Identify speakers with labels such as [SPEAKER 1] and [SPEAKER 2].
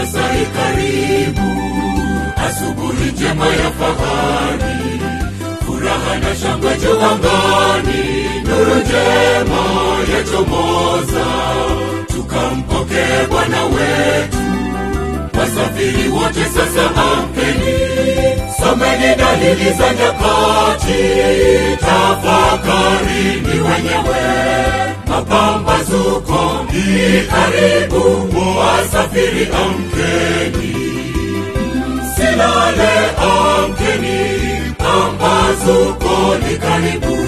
[SPEAKER 1] sasa ikaribu, asubuhi njema ya fahari, furaha na shangwe juu angani, nuru njema yachomoza, tukampokee Bwana wetu. Wasafiri wote sasa amkeni, someni dalili za nyakati, tafakarini wenyewe, mapambazuko ni karibu, wasafiri amkeni, silale amkeni, pambazuko ni karibu.